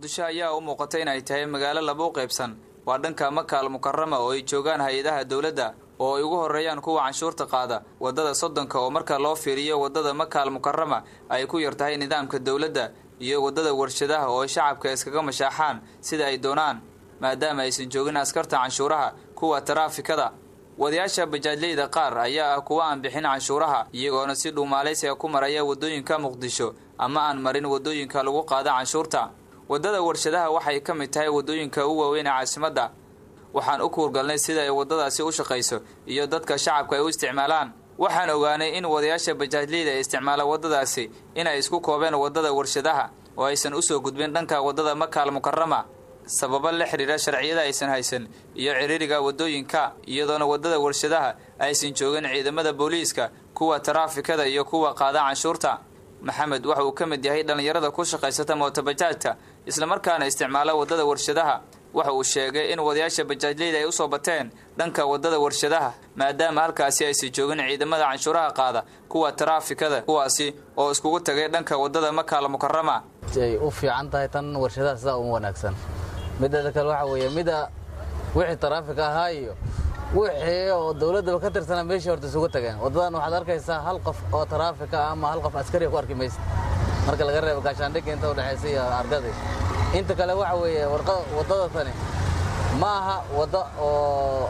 muqdisho ayaa u muuqata inay tahay magaalo laba u qaybsan waa dhanka makaal mukarama oo ay joogaan hay-adaha dowladda oo ay ugu horreeyaan kuwa canshuurta qaada waddada soddonka oo marka loo fiiriyo waddada makaal mukarama ay ku yar tahay nidaamka dowladda iyo waddada warshadaha oo ay shacabka iskaga mashaaxaan sida ay doonaan maadaama aysan joogin askarta canshuuraha kuwa taraafikada wadayaasha bajaajleyda qaar ayaa ah kuwa aan bixin canshuuraha iyagoona si dhuumaalaysiga ku maraya waddooyinka muqdisho ama aan marin waddooyinka lagu qaada canshuurta waddada warshadaha waxay ka mid tahay waddooyinka ugu waaweyn ee caasimadda waxaan u kuurgalnay sida ay waddadaasi u shaqayso iyo dadka shacabka ay u isticmaalaan waxaan ogaanay in wadayaasha bajaajleyda ee isticmaala waddadaasi inay isku koobeen waddada warshadaha oo aysan usoo gudbin dhanka waddada makaal mukarama sababo la xidhiira sharciyada aysan haysan iyo ciriiriga waddooyinka iyadoona waddada warshadaha aysan joogin ciidamada booliiska kuwa taraafikada iyo kuwa qaada canshuurta maxamed waxa uu ka mid yahay dhallinyarada ku shaqaysata mootobajaajka islamarkaana isticmaala waddada warshadaha waxa uu sheegay in wadayaasha bajaajleyda ay usoo bateen dhanka waddada warshadaha maadaama halkaasi aysan joogin ciidamada canshuuraha qaada kuwa taraafikada kuwaasi oo iskugu tagay dhanka waddada makaal mukarama ay u fiican tahay tan warshadaha sidaa uma wanaagsan mideeda kale waxaa weeye mida wixii taraafik ahaa iyo wixii oo dowladdaba ka tirsanaa meeshii horta isugu tageen waddadan waxaad arkaysaa hal qof oo taraafika ah ama hal qof askariya ku arki maysa marka laga reebo gaashaandhigga inta udhexaysa iyo argadii inta kale waxa weeye waddada tani ma aha wadda oo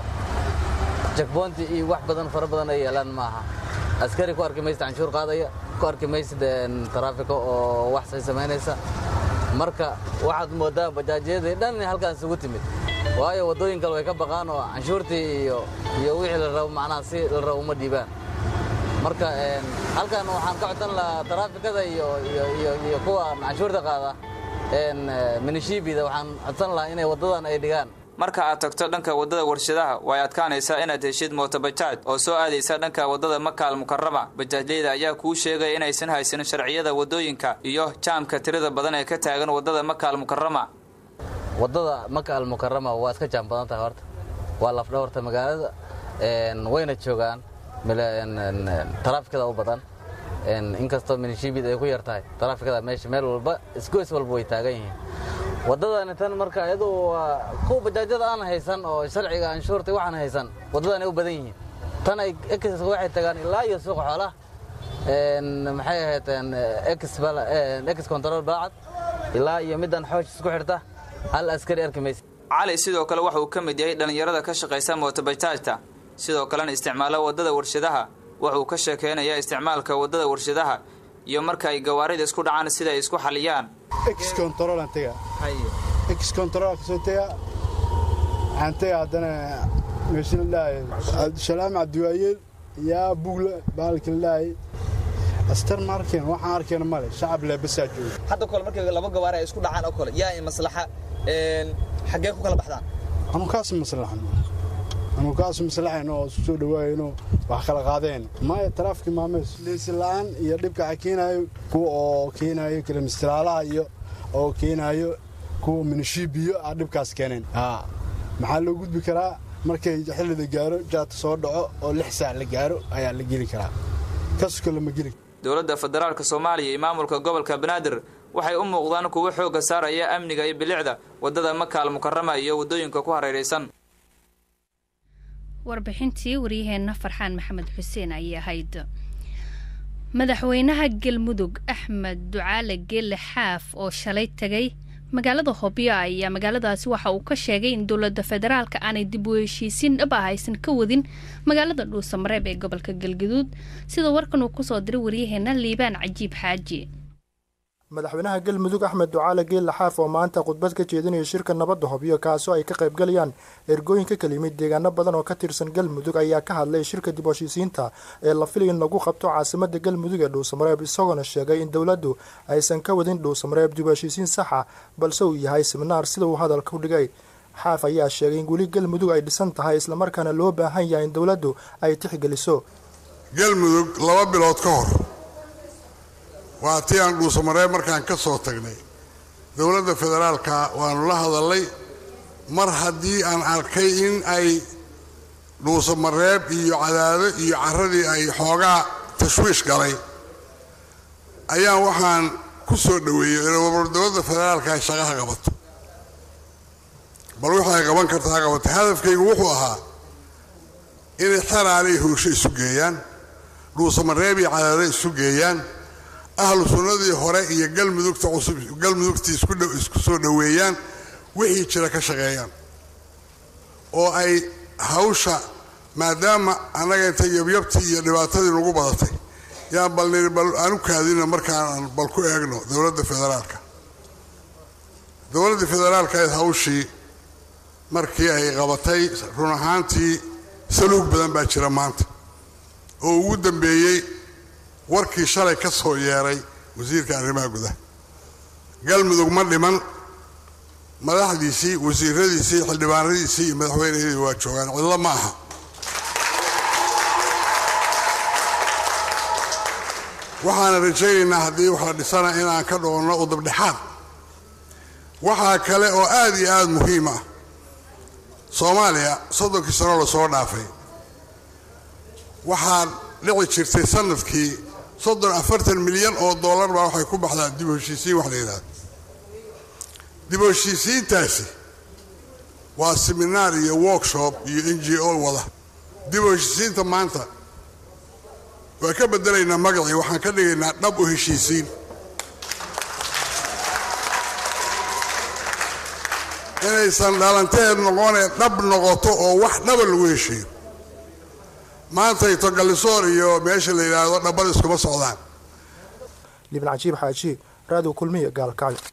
jakboonti iyo wax badan fara badan ay yeelaan ma aha askari ku arki maysa canshuur qaadaya ku arki maysid taraafika oo wax say samaynaysa marka waxaad moodaa bajaajyadii dhan halkaan isugu timid waayo waddooyin kale way ka baqaan oo canshuurtii iyo iyo wixii la rabo macnaha si la rabo uma dhiibaan marka halkan waxaan ka codsan lahaa taraafikada iyo iyo iyo kuwa canshuurta qaada minishiibida waxaan codsan lahaa inay waddadan ay dhigaan marka aad tagto dhanka waddada warshadaha way adkaanaysaa inaad heshid mootobajaaj oo soo aadaysa dhanka waddada makaal mukarama bajaajleyda ayaa kuu sheegaya inaysan haysanin sharciyada waddooyinka iyo jaamka tirada badan ee ka taagan waddada makaal mukarama waddada makaal mukarama waa iska jaam badan tahay horta waa lafdhabarta magaalada wayna joogaan taraafikada u badan inkastoo minishiibid ay ku yar tahay taraafikada meesha meel walba isgoys walba way taagan yihiin waddadani tan marka iyadu waa kuwa bajaajyada aan haysan oo sharciga anshuurta waxaan haysan waddadan ay u badan yihiin tan ay ex waxay tagaan ilaa iyo suuqa xoolaha maxay ahayd ex control balacad ilaa iyo middan xoosh isku xirta hal askari arki maysa cali sidoo kale waxa uu ka mid yahay dhallinyarada ka shaqaysa mootobajaajta sidoo kalena isticmaala waddada warshadaha wuxuu ka sheekeynayaa isticmaalka waddada warshadaha iyo marka ay gawaarida isku dhacaan sida ay isku xaliyaan waxaan tega haddana meesha la dhahay shalaam cabdiwaayeel yaa bugle baalka la dhahay astar ma arkeen waxaan arkeen male shacab leebasaa jooga hadda kole markay laba gawaari ay isku dhacaan oo kale yaa maslaxa xaggee ku kala baxdaan anukaas maslaxan anukaas maslaxayn oo isu soo dhawaayeen wax kala qaadeen maya taraafiki maamees liisi la'aan iyo dhibka waxa keenaayo kuwa oo keenaayo kilomistraalaha iyo oo keenaayo kuwa minishiibiyo a dhibkaas keeneen maxaa loo gudbi karaa markay xillida gaaro jaadka soo dhaco oo lix saac la gaaro ayaa la geli karaa kasko lama geli dowladda federaalka soomaaliya iyo maamulka gobolka banaadir waxay u muuqdaan kuwo xoogga saaraya amniga iyo bilicda waddada makaal mukarama iyo waddooyinka ku hareeraysan warbixintii waryaheenna farxaan maxamed xuseen ayay ahayd madaxweynaha galmudug axmed ducaale geelle xaaf oo shalay tegay magaalada hobyo ayaa magaaladaasi waxa uu ka sheegay in dowladda federaalka aanay dib u heshiisiin dhab ah aysan ka wadin magaalada dhuusamareeb ee gobolka galgaduud sida warkan uu kusoo diray waryaheena liibaan cajiib xaaji madaxweynaha galmudug axmed ducaale geelle xaaf oo maanta khudbad ka jeedinaya shirka nabadda hobyo kaasoo ay ka qaybgalayaan ergooyin ka kala yimid deegaano badan oo ka tirsan galmudug ayaa ka hadlay shirka dib heshiisiinta ee la filay in lagu qabto caasimada galmudug ee dhuusamareeb isagoona sheegay in dowladdu aysan ka wadin dhuusamareeb dib heshiisiin saxa balse uu yahay siminaar sida uu hadalka u dhigay xaaf ayaa sheegay in weli galmudug ay dhisan tahay islamarkaana loo baahan yahay in dowladdu ay tixgeliso galmudug laba bilood ka hor waa tii aan dhuusamareeb markaan ka soo tagnay dowladda federaalka waanu la hadallay mar haddii aan arkay in ay dhuusamareeb iyo cadaado iyo carradii ay xoogaa tashwiish galay ayaan waxaan ku soo dhoweeyo inuu dowladda federaalka ay shaqaha qabato bal wixii ay qaban karta ha qabato hadafkaygu wuxuu ahaa inay xeraale iyo hursho isu geeyaan dhuusamareeb iyo cadaado isu geeyaan ahlu sunnadii hore iyo galmudugta cusub galmudugtii isku soo dhoweeyaan wixii jira ka shaqeeyaan oo ay hawsha maadaama annaga intay yabyabtii iyo dhibaatadii nagu badatay yaan bal niri bal aanu kaadina markaan bal ku eegno dowladda federaalka dowladda federaalka eed hawshii markii ay qabatay run ahaantii saluug badan baa jira maanta oo ugu dambeeyey warkii shalay ka soo yeeray wasiirka arrimaha gudaha galmudug ma dhiman madaxdiisii wasiiradiisii xildhibaanadiisii iyo madaxweynehedii waa joogaan cidlo ma aha waxaana rajaynaynaa haddii wax la dhisana inaan ka dhoonno udabdhexaad waxaa kale oo aad iyo aad muhiim ah soomaaliya soddonkii sano lasoo dhaafay waxaa dhici jirtay sanadkii soddon afartan milyan oo dollar baa waxay ku baxdaa dib u heshiisiin wax la yidhahdo dib u heshiisiintaasi waa seminaar iyo workshop iyo n g o wada dib u heshiisiinta maanta waa ka bedelaynaa magacii waxaan ka dhigaynaa dhab u heshiisiin inaysan dhalanteed noqonee dhab noqoto oo wax dhaba lagu heshiiyo maantay togalisoor iyo meesha la yidhaahdo dhabbada iskuma socdaan libin cajiib xaaji raadiw kulmiya gaalkacyo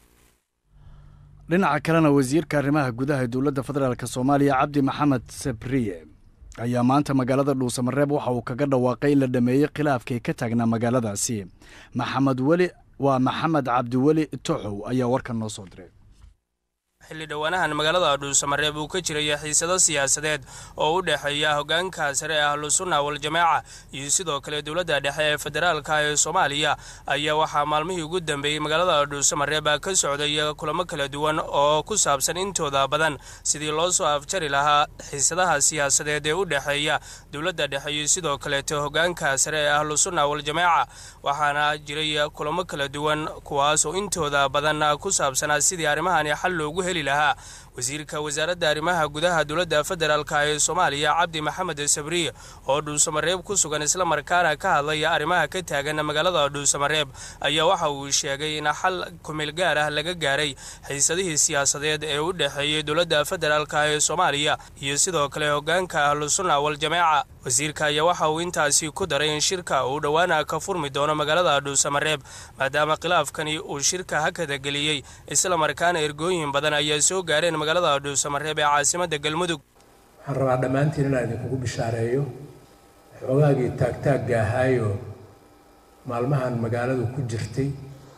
dhinaca kalena wasiirka arrimaha gudaha ee dowladda federaalk soomaaliya cabdi maxamed sabriye ayaa maanta magaalada dhuusamareeb waxa uu kaga dhawaaqay in la dhameeyey khilaafkii ka taagnaa magaaladaasi maxamed weli waa maxamed cabdiweli toxow ayaa warkan noo soo diray xilli dhowaanahan magaalada dhuusamareeb uu ka jiraya xiisado siyaasadeed oo u dhexeeya hoggaanka sare ee ahlusunna waljamaaca iyo sidoo kale dowladda dhexe ee federaalka ee soomaaliya ayaa waxaa maalmihii ugu dambeeyey magaalada dhuusamareeb ka socday kulamo kala duwan oo ku saabsan intooda badan sidii loo soo afjari lahaa xiisadaha siyaasadeed ee u dhexeeya dowladda dhexe iyo sidoo kaleeto hoggaanka sare ee ahlusunna waljamaaca waxaana jiray kulamo kala duwan kuwaas oo intooda badan ku saabsanaa sidii arrimahani xal loogu heli lahaa wasiirka wasaaradda arrimaha gudaha dowladda federaalk ee soomaaliya cabdi maxamed sabriye oo dhuusamareeb ku sugan islamarkaana ka hadlaya arrimaha ka taagan magaalada dhuusamareeb ayaa waxa uu sheegay in xal kumeel gaar ah laga gaaray xiisadihii siyaasadeed ee u dhexeeyey dowladda federaalk ee soomaaliya iyo sidoo kale hoggaanka ahlusunna waljamaaca wasiirka ayaa waxa uu intaasi ku daray in shirka uu dhowaana ka furmi doono magaalada dhuusamareeb maadaama khilaafkani uu shirka hakada geliyey islamarkaana ergooyin badan ayaa soo gaareen magaalada dhuusamareeb ee caasimadda galmudug waxaan rabaa dhammaantiin inaan idinkugu bishaareeyo xoogaagii taagtaagga ahaayo maalmahan magaaladu ku jirtay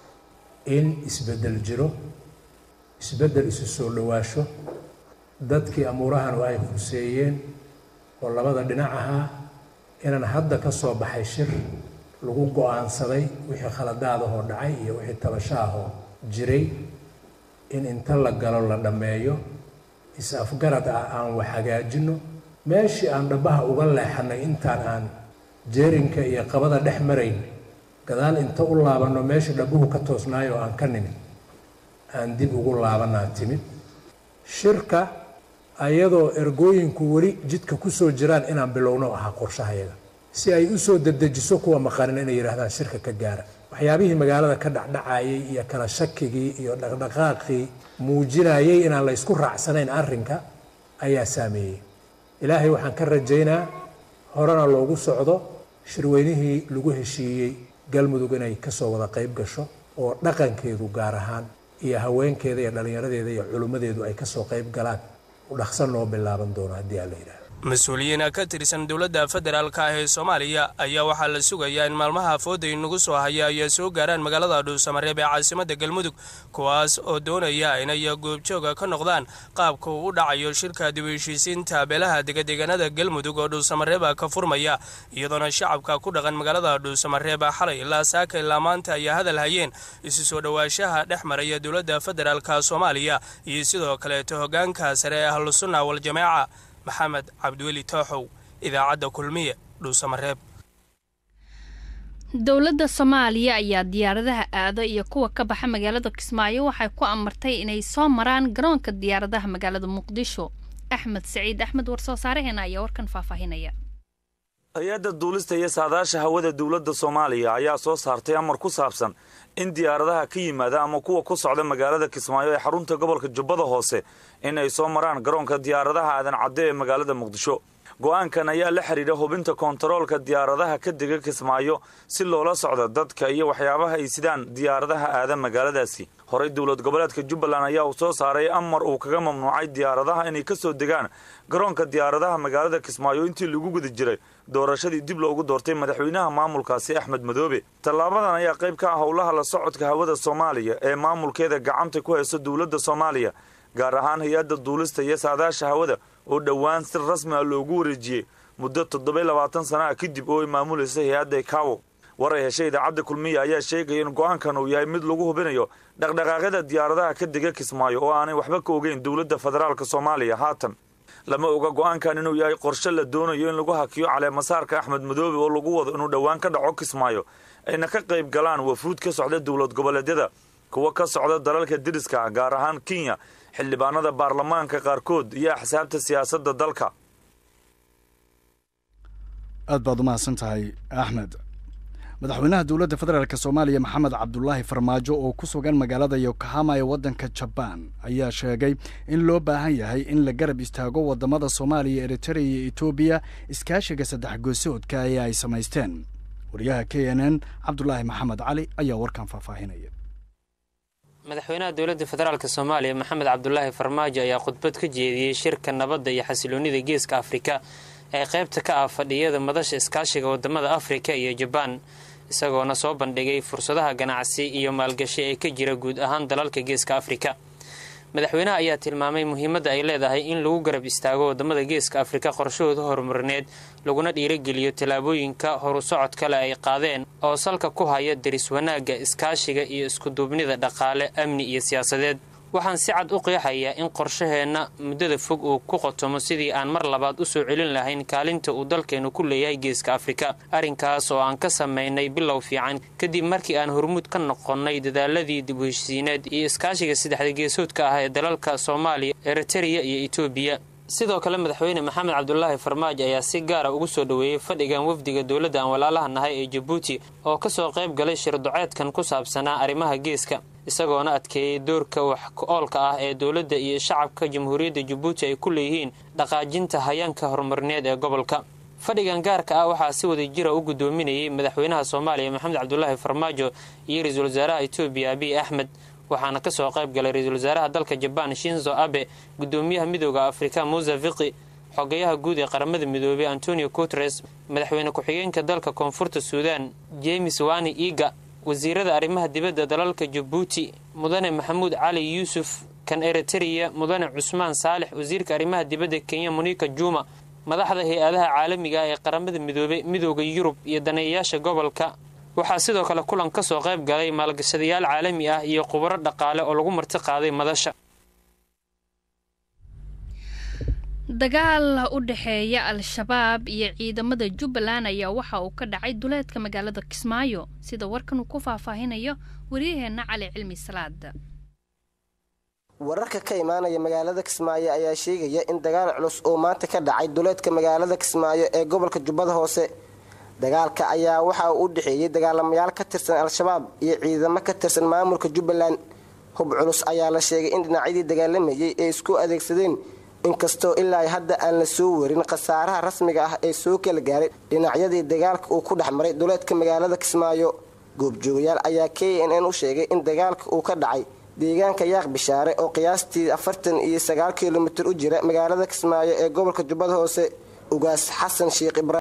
in isbeddel jiro isbeddel isu soo dhowaasho dadkii amuurahanu ay khuseeyeen oo labada dhinac ahaa inaan hadda ka soo baxay shir lagu go-aansaday wixii khaladaadahoo dhacay iyo wixii tabashaahoo jiray in inta la galo la dhammeeyo is-afgarad ah aan wax hagaajinno meeshii aan dhabbaha uga leexannay intaan aan jeerinka iyo qabada dhex marayn gadaal inta u laabanno meeshii dhabbuhu ka toosnaayo oo aan ka nimid aan dib ugu laabanaa timid shirka ayadoo ergooyinku weli jidka ku soo jiraan inaan bilowno ahaa qorshahayaga si ay u soo dedejiso kuwa maqanin inay yidhaahdaan shirka ka gaara waxyaabihii magaalada ka dhacdhacayay iyo kala shakigii iyo dhaqdhaqaaqii muujinayay inaan la ysku raacsanayn arrinka ayaa saameeyey ilaahay waxaan ka rajaynaa horena loogu socdo shirweynihii lagu heshiiyey galmudug inay kasoo wada qayb gasho oo dhaqankeedu gaar ahaan iyo haweenkeeda iyo dhallinyaradeeda iyo culimmadeedu ay kasoo qayb galaan u dhaqsan noo bilaaban doono haddii aan la yidhaahdo mas-uuliyiin ka tirsan dowladda federaalk ah ee soomaaliya ayaa waxaa la sugayaa in maalmaha fooday nagu soo haya ay soo gaaraan magaalada dhuusamareeb ee caasimadda galmudug kuwaas oo doonaya inay goobjooga ka noqdaan qaabka uu u dhacayo shirka dib u heshiisiinta beelaha degadeegaanada galmudug oo dhuusamareeb ka furmaya iyadoona shacabka ku dhaqan magaalada dhuusamareeb xalay ilaa saaka ilaa maanta ay hadal hayeen isu soo dhowaanshaha dhex maraya dowladda federaalk soomaaliya iyo sidoo kaleeto hoggaanka sare ee ahlusunna waljamaaca maxamed cabdiweli tooxow idaacadda kulmiye dhuusamareeb dowladda soomaaliya ayaa diyaaradaha aado iyo kuwa ka baxa magaalada kismaayo waxay ku amartay inay soo maraan garoonka diyaaradaha magaalada muqdisho axmed saciid axmed warsoo saareheena ayaa warkan faahfaahinaya hay-adda duulista iyo saadaasha hawada dowladda soomaaliya ayaa soo saartay amar ku saabsan in diyaaradaha ka yimaada ama kuwa ku socda magaalada kismaayo ee xarunta gobolka jubbada hoose in ay soo maraan garoonka diyaaradaha aadan cadde ee magaalada muqdisho go-aankan ayaa la xidhiidha hubinta koontaroolka diyaaradaha ka dega kismaayo si loola socdo dadka iyo waxyaabaha ay sidaan diyaaradaha aada magaaladaasi horey dowlad goboleedka jubbaland ayaa uu soo saaray amar uu kaga mamnuucay diyaaradaha inay ka soo degaan garoonka diyaaradaha magaalada kismaayo intii lagu guda jiray doorashadii dib loogu doortay madaxweynaha maamulkaasi axmed madoobe tallaabadan ayaa qayb ka ah howlaha la socodka hawada soomaaliya ee maamulkeeda gacanta ku hayso dowladda soomaaliya gaar ahaan hay-adda duulista iyo saadaasha hawada oo dhowaan si rasmi ah loogu wareejiyey muddo toddoba labaatan sana ah kadib oo ay maamulaysa hay-adda ikawo war ay heshay idaacadda kulmiya ayaa sheegaya in go-aankan uu yahay mid lagu hubinayo dhaqdhaqaaqyada diyaaradaha ka dega kismaayo oo aanay waxba ka ogeyn dowladda federaalk soomaaliya haatan lama oga go-aankan inuu yahay qorshe la doonayo in lagu hakiyo caleemasaarka axmed madoobe oo lagu wado inuu dhowaan ka dhaco kismaayo ayna ka qayb galaan wafuud ka socda dowlad goboleedyada kuwa ka socda dalalka deriska ah gaar ahaan kenya xildhibaanada baarlamaanka qaarkood iyo axsaabta siyaasadda dalka aad baad u mahadsan tahay axmed madaxweynaha dowladda federaalk soomaaliya maxamed cabdulaahi farmaajo oo ku sugan magaalada yokohama ee waddanka jabaan ayaa sheegay in loo baahan yahay in la garab istaago waddamada soomaaliya eritrea iyo etoobiya iskaashiga saddex goosoodka ee ay samaysteen wariyaha k n n cabdulaahi maxamed cali ayaa warkan faahfaahinaya madaxweynaha dowladda federaalk soomaaliya maxamed cabdulaahi farmaajo ayaa khudbad ka jeediyey shirka nabadda iyo xasiloonnida geeska afrika ee qaybta ka ah fadhiyada madasha iskaashiga wadamada afrika iyo jabaan isagoona soo bandhigay fursadaha ganacsi iyo maalgashi ee ka jira guud ahaan dalalka geeska afrika madaxweynaha ayaa tilmaamay muhiimadda ay leedahay in lagu garab istaago wadamada geeska afrika qorshahooda horumarineed laguna dhiirageliyo tallaabooyinka horu socod kale ay qaadeen oo salka ku haya deris wanaagga iskaashiga iyo iskuduubnida dhaqaale amni iyo siyaasadeed waxaan si cad u qeexayaa in qorshaheenna muddada fog uu ku qotomo sidii aan mar labaad u soo celin lahayn kaalinta uu dalkeennu ku leeyahay geeska afrika arrinkaas oo aan ka samaynay bilow fiican kadib markii aan hormuud ka noqonnay dadaaladii dib u heshiisiineed iyo iskaashiga saddexda geesoodka ah ee dalalka soomaaliya eritereya iyo etoobiya sidoo kale madaxweyne maxamed cabdulaahi farmaajo ayaa si gaara ugu soo dhoweeyey fadhigan wafdiga dowladda aan walaalaha nahay ee jabuuti oo kasoo qayb galay shirduceedkan ku saabsanaa arrimaha geeska isagoona adkeeyey doorka wax ku-oolka ah ee dowladda iyo shacabka jamhuuriyadda jabuuti ay ku leeyihiin dhaqaajinta hayaanka horumarineed ee gobolka fadhigan gaarka ah waxaa si wada jira u guddoominayay madaxweynaha soomaaliya maxamed cabdulaahi farmaajo iyo ra-iisul wasaaraha etoobiya abiy axmed waxaana kasoo qayb galay ra-iisul wasaaraha dalka jabaan shinzo abe gudoomiyaha midooda afrika musa fiqi xogayaha guud ee qaramada midoobey antonio guteres madaxweyne ku-xigeenka dalka koonfurta suudan james wani iga wasiirada arrimaha dibadda dalalka jabuuti mudane maxamuud cali yuusuf kan eritereya mudane cusmaan saalix wasiirka arrimaha dibadda kenya monika juma madaxda hay-adaha caalamiga ah ee qaramada midoobey midooda yurub iyo daneeyayaasha gobolka waxaa sidoo kale kulan ka soo qayb galay maalgashadayaal caalami ah iyo khubaro dhaqaale oo lagu marti qaaday madasha dagaal u dhexeeya al-shabaab iyo ciidamada jubbaland ayaa waxa uu ka dhacay duleedka magaalada kismaayo sida warkan uu ku faahfaahinayo waryaheena cali cilmi salaad wararka ka imaanaya magaalada kismaayo ayaa sheegaya in dagaal culus uu maanta ka dhacay duleedka magaalada kismaayo ee gobolka jubbada hoose dagaalka ayaa waxa uu u dhexeeyey dagaalamayaal ka tirsan al-shabaab iyo ciidamo ka tirsan maamulka jubbaland hub culus ayaa la sheegay in dhinacyadii dagaalamayay ay isku adeegsadeen inkastoo ilaa hadda aan la soo warin khasaaraha rasmiga ah ee soo kala gaaray dhinacyadii dagaalka uu ku dhex maray duleedka magaalada kismaayo goobjoogayaal ayaa k n n u sheegay in dagaalka uu ka dhacay deegaanka yaaq bishaare oo qiyaastii afartan iyo sagaal kilomitir u jira magaalada kismaayo ee gobolka jubbada hoose ugaas xasan sheekh ibraahim